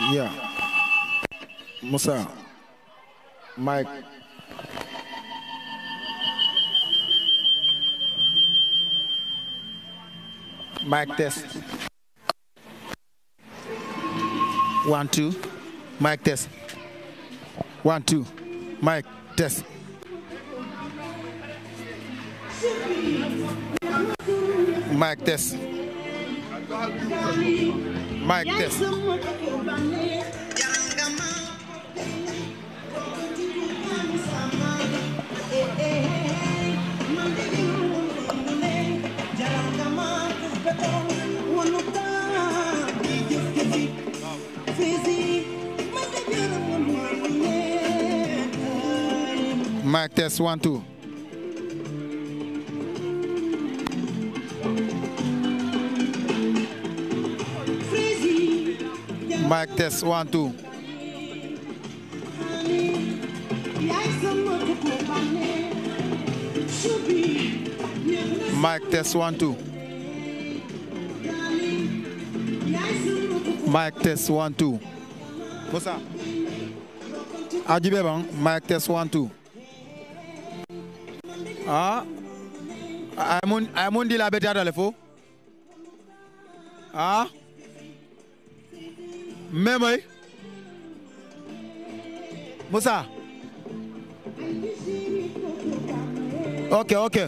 Yeah. Musa. Mike. Mike test. One, two. Mike test. One, two. Mike test. Mike test. Mike test. Mike test. One, two. Mike test. One, two. Mike test. One, two. Mike test. One, two. Musa. Ajibe bang. Mike test. One, two. Ah. Amun amun di la beti adale fo. Ah. Memoy. Musa. Okay, okay.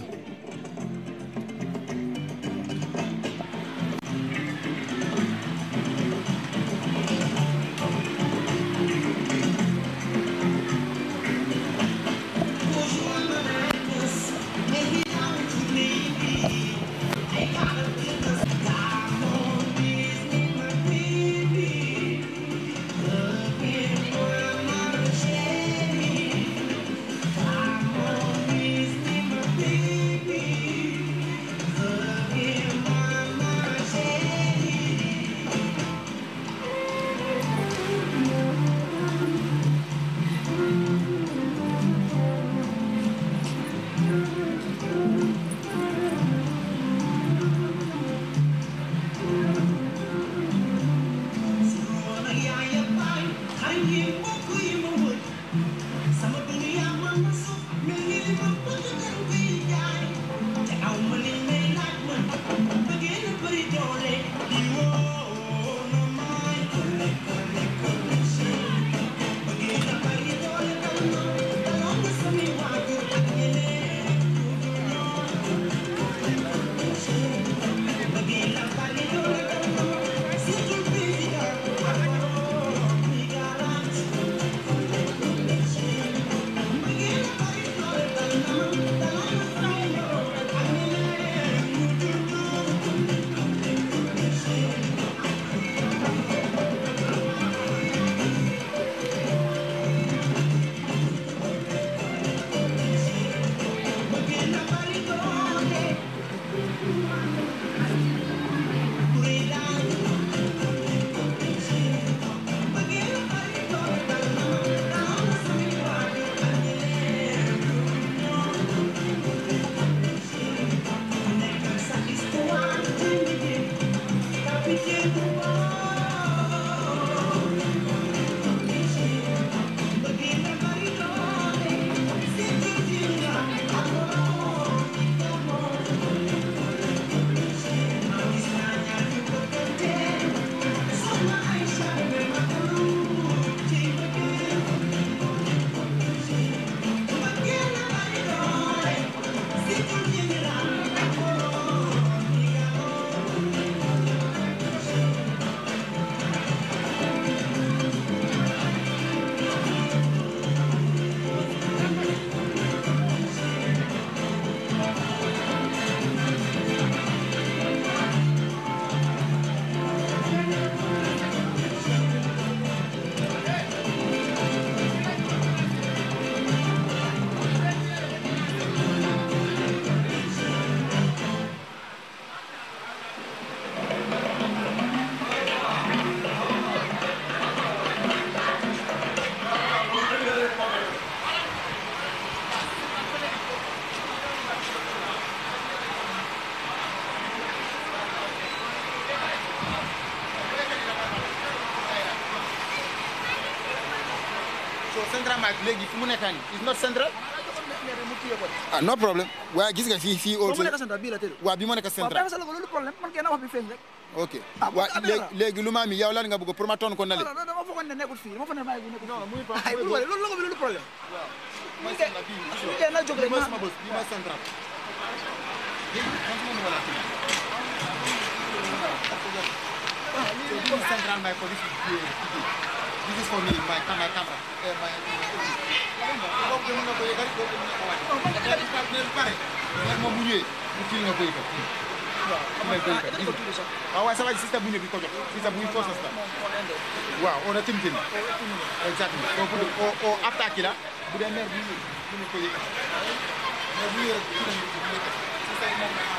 central mic léegi fu mu nekk nii is not central mu téye ko de. ah no problème waaye gis nga fii fii boo also mu nekk central bii la tëdd. waaw bi moo nekk waaw central bàyyi ma sa logo loolu problème man kay na wax bi feeñ rek. ok Ah, bu waa ko amee léegi la. léegi lu maa mi yow lan nga bëgg pour ma toon ko nale non non dama foogoon ne nekkul fii dama foog ne bàyyi bu nekkul fii. non muy pas ay muy bul pas wale loolu logo bi loolu problème. mooy Bii kay- central bii bii kay na jóg rek mooy ma- sama bës bii mooy central léegi man su ma mën a laajte So this is central mic for this is uh, this is for me my my camera eh, my boobu de mën nga ko yëgal boobu de mën nga ko wàcc mais bu pare mais moom bu ñëwee mu fil nga ko yëgal waaw xam nga koy ah, kat dañ ko tudd sax. waaw waaye sa waay système bu ñëw bi ko jox système bu ñu force la moom moo leen de. waaw on a timtim exactement donc pour o o attaque la bu dee maire bu ñëw mën ko yëgal mais bu ñëwee rek bu ñëwee bu ñëwee système moom la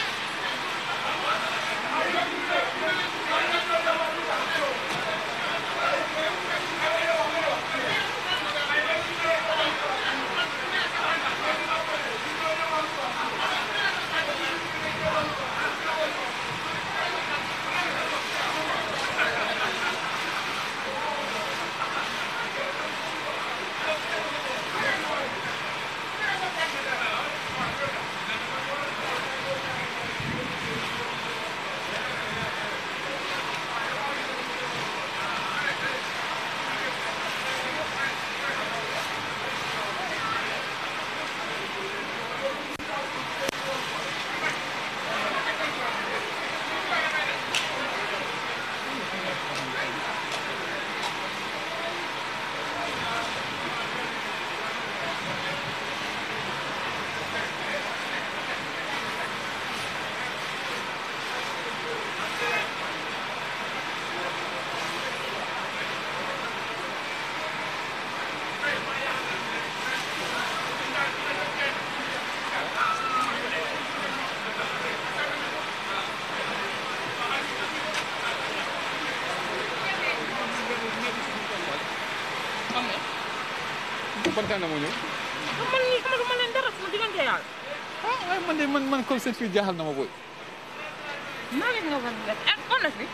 ban temps moo ñëw man ñii xamaluma leen dara sama diggante yàlla. ah waaye man de man man concept fii jaaxal na ma booy naa leen nga war a def ak honestly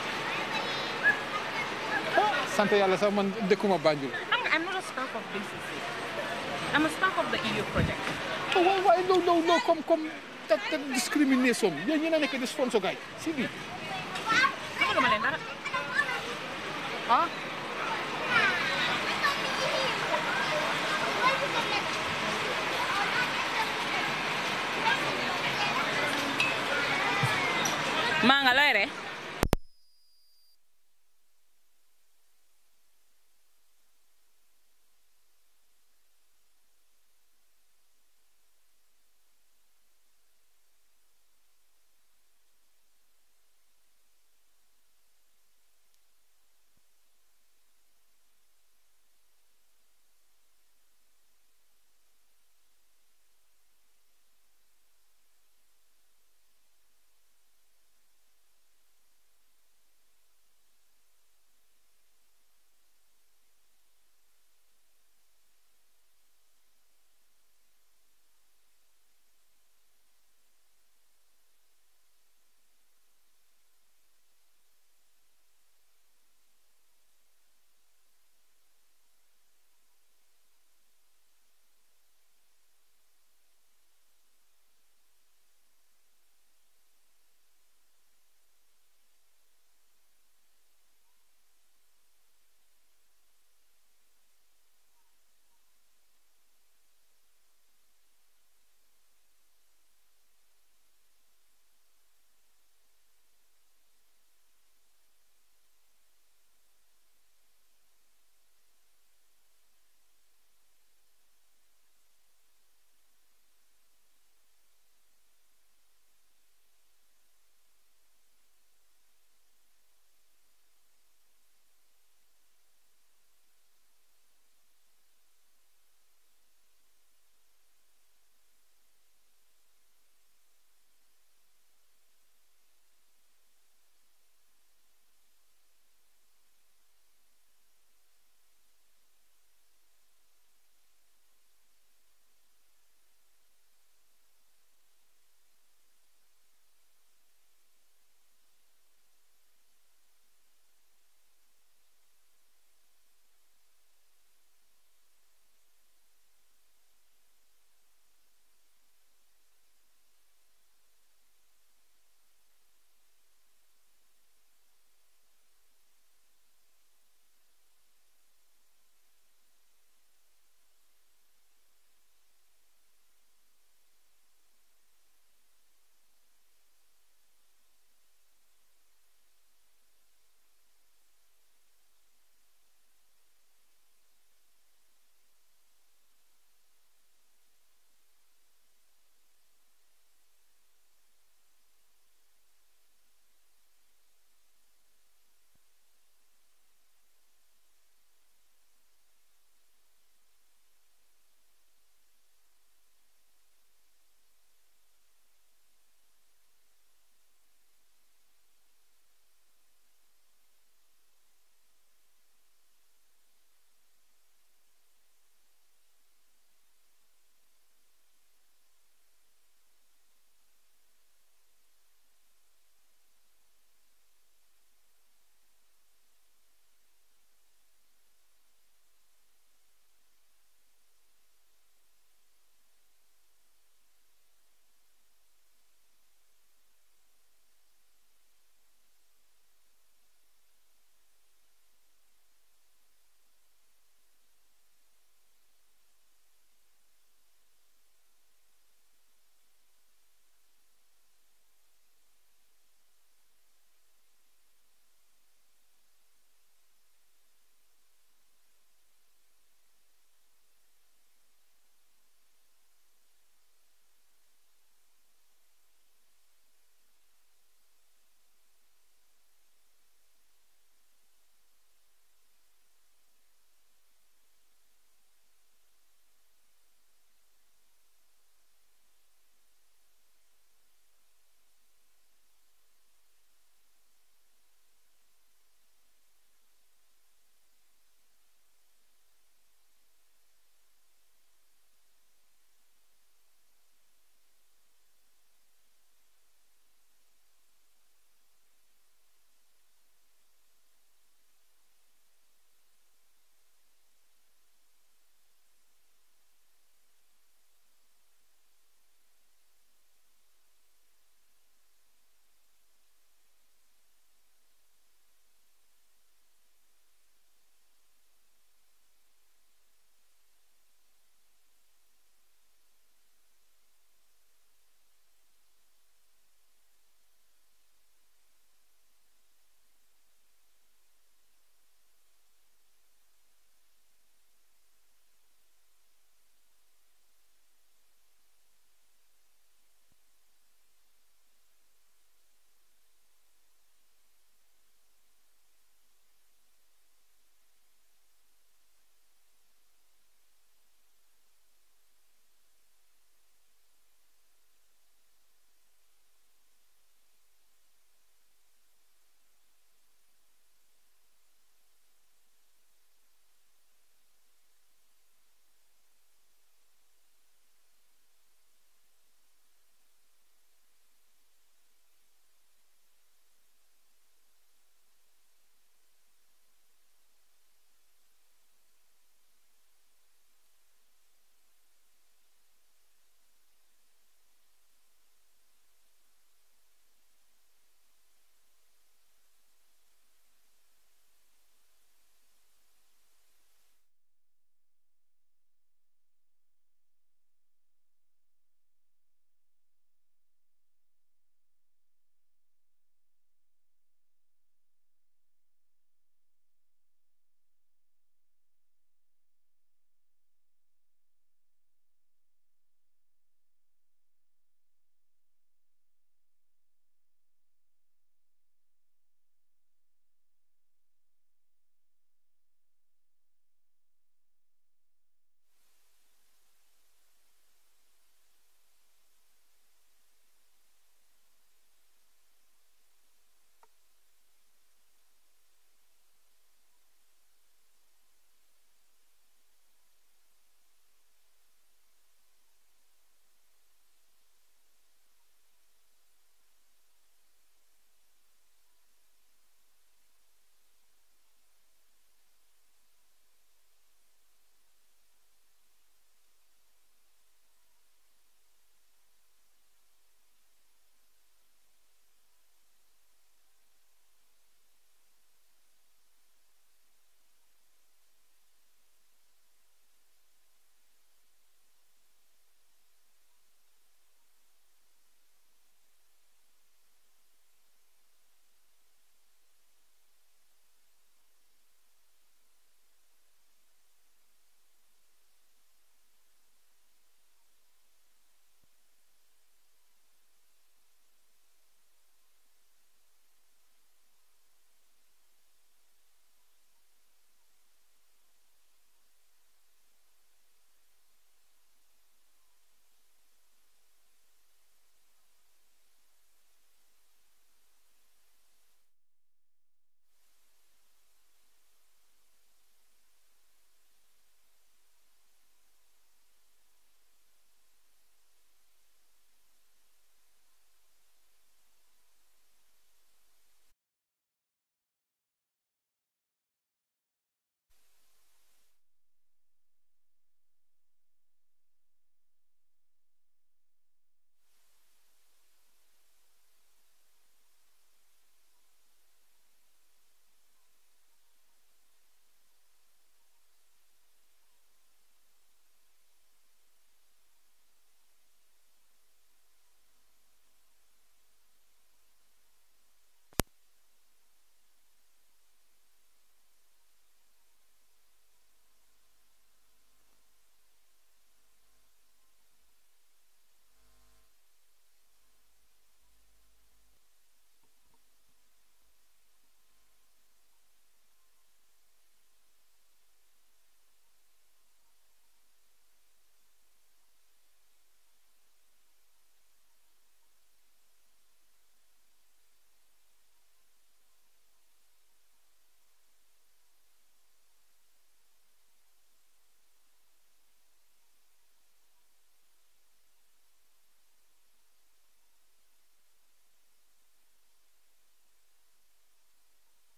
sant yàlla sax man dëkkuma Banjul xam nga I'm not a staff of BCC. I'm a staff of the EU project. oh waaye waaye loolu loolu loolu comme comme that that discrimination yéen ñi na nekk di sponsor gaay si bi xamaluma leen dara. ah maa nga looy ree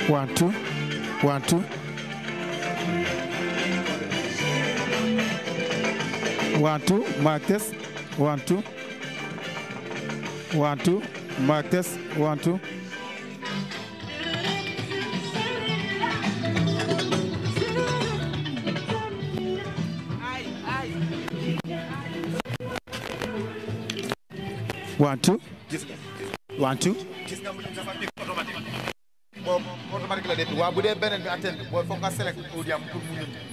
one two one two one two mic test one two one two mic test one two one two gis nga one two gis nga mu dafa def automatique boobu automatique la def waaw bu dee beneen bi antenne bi booy foog nga select audio am pour mu ñëw